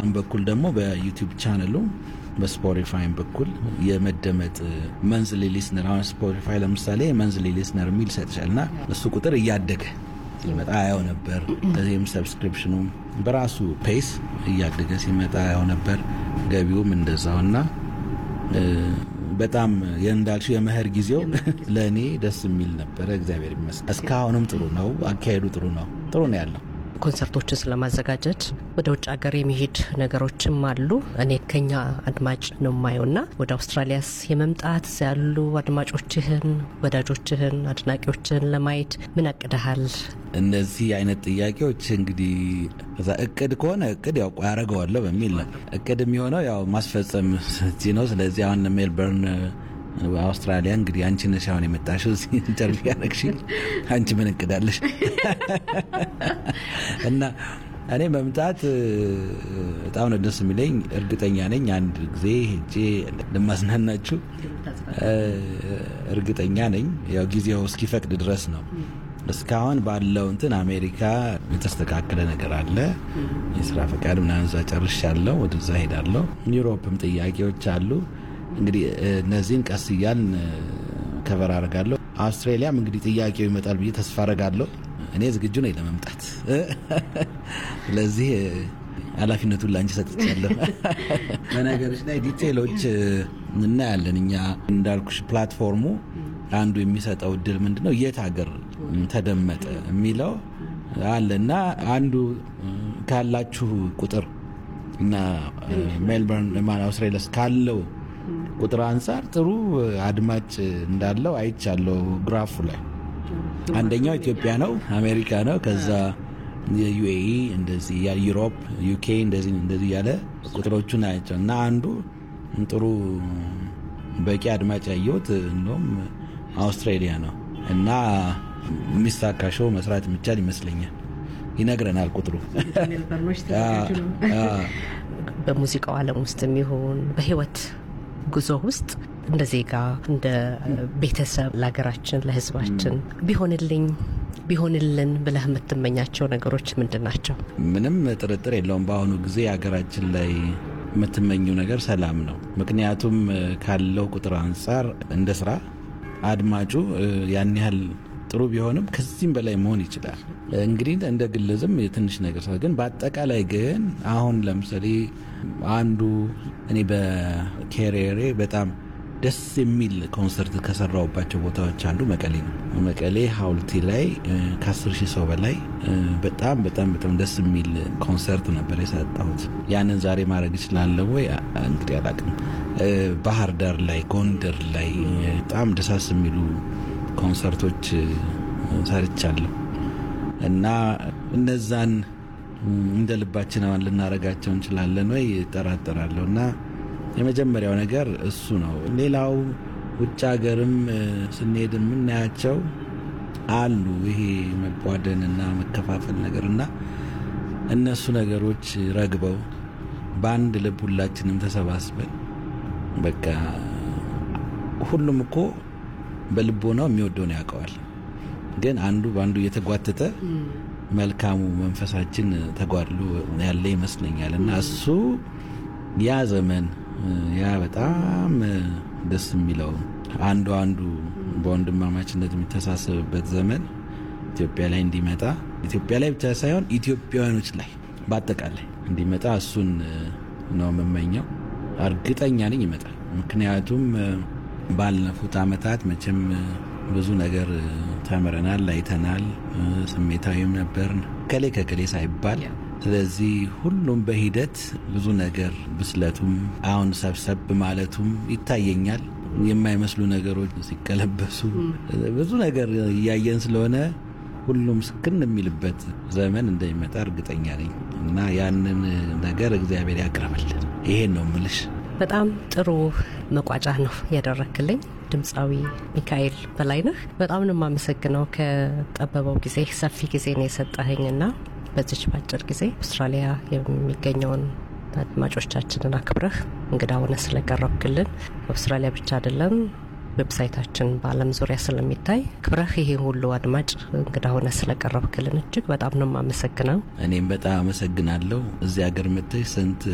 በሌላም በኩል ደግሞ በዩቲዩብ ቻነሉ በስፖቲፋይም በኩል የመደመጥ መንዝሊ ሊስነር አሁን ስፖቲፋይ ለምሳሌ መንዝሊ ሊስነር የሚል ይሰጥሻል እና እሱ ቁጥር እያደገ ሲመጣ ያው ነበር። ከዚህም ሰብስክሪፕሽኑ በራሱ ፔስ እያደገ ሲመጣ ያው ነበር። ገቢውም እንደዛው እና በጣም እንዳልሽው የመኸር ጊዜው ለእኔ ደስ የሚል ነበረ። እግዚአብሔር ይመስገን። እስካሁንም ጥሩ ነው። አካሄዱ ጥሩ ነው። ጥሩ ነው ያለው። ኮንሰርቶችን ስለማዘጋጀት ወደ ውጭ ሀገር የሚሄድ ነገሮችም አሉ። እኔ ከኛ አድማጭ ነው የማየው ና ወደ አውስትራሊያስ የመምጣት ያሉ አድማጮችህን፣ ወዳጆችህን፣ አድናቂዎችህን ለማየት ምን አቅደሃል? እነዚህ አይነት ጥያቄዎች እንግዲህ እዛ እቅድ ከሆነ እቅድ ያው ያደረገዋለሁ በሚል ነው። እቅድ የሚሆነው ያው ማስፈጸም እዚህ ነው። ስለዚህ አሁን ሜልበርን አውስትራሊያ እንግዲህ አንቺ ነሽ አሁን የመጣሽው እዚህ ኢንተርቪው ያደረግሽኝ። አንቺ ምን እቅዳለሽ? እና እኔ መምጣት በጣም ነው ደስ የሚለኝ። እርግጠኛ ነኝ አንድ ጊዜ ሄጄ ልማዝናናችሁ እርግጠኛ ነኝ። ያው ጊዜው እስኪፈቅድ ድረስ ነው። እስካሁን ባለው እንትን አሜሪካ የተስተካከለ ነገር አለ። የስራ ፈቃድ ምናምን እዛ ጨርሻለሁ። ወደዛ ሄዳለሁ። ዩሮፕም ጥያቄዎች አሉ። እንግዲህ እነዚህን ቀስ እያልን ከበር አደርጋለሁ። አውስትራሊያም እንግዲህ ጥያቄው ይመጣል ብዬ ተስፋ አደርጋለሁ። እኔ ዝግጁ ነኝ ለመምጣት። ስለዚህ ኃላፊነቱን ላንቺ ሰጥቻለሁ። በነገሮች ላይ ዲቴሎች እናያለን። እኛ እንዳልኩሽ ፕላትፎርሙ አንዱ የሚሰጠው እድል ምንድን ነው የት ሀገር ተደመጠ የሚለው አለ እና አንዱ ካላችሁ ቁጥር እና ሜልበርን ማን አውስትራሊያ ካለው ቁጥር አንጻር ጥሩ አድማጭ እንዳለው አይቻለው። ግራፉ ላይ አንደኛው ኢትዮጵያ ነው፣ አሜሪካ ነው፣ ከዛ የዩኤኢ እንደዚህ ዩሮፕ፣ ዩኬ እንደዚህ እንደዚህ ያለ ቁጥሮቹን አያቸው እና አንዱ ጥሩ በቂ አድማጭ ያየሁት እንደውም አውስትራሊያ ነው እና የሚሳካ ሾው መስራት የሚቻል ይመስለኛል። ይነግረናል ቁጥሩ። በሙዚቃው ዓለም ውስጥ የሚሆን በህይወት ጉዞ ውስጥ እንደ ዜጋ እንደ ቤተሰብ ለሀገራችን ለህዝባችን ቢሆንልኝ ቢሆንልን ብለህ የምትመኛቸው ነገሮች ምንድን ናቸው? ምንም ጥርጥር የለውም። በአሁኑ ጊዜ ሀገራችን ላይ የምትመኘው ነገር ሰላም ነው። ምክንያቱም ካለው ቁጥር አንጻር እንደ ስራ አድማጩ ያን ያህል ጥሩ ቢሆንም ከዚህም በላይ መሆን ይችላል። እንግዲህ እንደ ግልዝም የትንሽ ነገር ሰ ግን በአጠቃላይ ግን አሁን ለምሳሌ አንዱ እኔ በኬሪየሬ በጣም ደስ የሚል ኮንሰርት ከሰራውባቸው ቦታዎች አንዱ መቀሌ ነው። መቀሌ ሀውልቲ ላይ ከአስር ሺህ ሰው በላይ በጣም በጣም በጣም ደስ የሚል ኮንሰርት ነበር የሰጠሁት። ያንን ዛሬ ማድረግ እችላለሁ ወይ እንግዲህ አላውቅም። ባህር ዳር ላይ፣ ጎንደር ላይ በጣም ደሳስ የሚሉ ኮንሰርቶች ሰርቻለሁ እና እነዛን እንደ ልባችን አሁን ልናረጋቸው እንችላለን ወይ እጠራጠራለሁ እና የመጀመሪያው ነገር እሱ ነው። ሌላው ውጭ ሀገርም ስንሄድ የምናያቸው አሉ ይሄ መቧደንና መከፋፈል ነገር እና እነሱ ነገሮች ረግበው በአንድ ልብ ሁላችንም ተሰባስበን በቃ ሁሉም እኮ በልቦናው የሚወደውን ያውቀዋል። ግን አንዱ በአንዱ እየተጓተተ መልካሙ መንፈሳችን ተጓድሎ ያለ ይመስለኛል እና እሱ ያ ዘመን ያ በጣም ደስ የሚለው አንዱ አንዱ በወንድማማችነት የሚተሳሰብበት ዘመን ኢትዮጵያ ላይ እንዲመጣ ኢትዮጵያ ላይ ብቻ ሳይሆን ኢትዮጵያውያኖች ላይ በአጠቃላይ እንዲመጣ እሱን ነው የምመኘው። እርግጠኛ ነኝ ይመጣል። ምክንያቱም ባለፉት ዓመታት መቼም ብዙ ነገር ተምረናል፣ አይተናል፣ ስሜታዊም ነበርን ከሌ ከከሌ ሳይባል ስለዚህ ሁሉም በሂደት ብዙ ነገር ብስለቱም አሁን ሰብሰብ ማለቱም ይታየኛል። የማይመስሉ ነገሮች ሲቀለበሱ ብዙ ነገር እያየን ስለሆነ ሁሉም ስክን የሚልበት ዘመን እንደሚመጣ እርግጠኛ ነኝ እና ያንን ነገር እግዚአብሔር ያቅርብልን። ይሄን ነው ምልሽ። በጣም ጥሩ መቋጫ ነው ያደረክልኝ ድምፃዊ ሚካኤል በላይነህ። በጣም ነው የማመሰግነው። ከጠበበው ጊዜ ሰፊ ጊዜ ነው የሰጠኸኝና በዚች ባጭር ጊዜ አውስትራሊያ የሚገኘውን አድማጮቻችንን አክብረህ እንግዳ ሆነ ስለቀረብክልን አውስትራሊያ ብቻ አይደለም ዌብሳይታችን በዓለም ዙሪያ ስለሚታይ ክብረህ ይሄ ሁሉ አድማጭ እንግዳ ሆነ ስለቀረብክልን እጅግ በጣም ነው የማመሰግነው። እኔም በጣም አመሰግናለሁ። እዚህ ሀገር መጥተሽ ስንት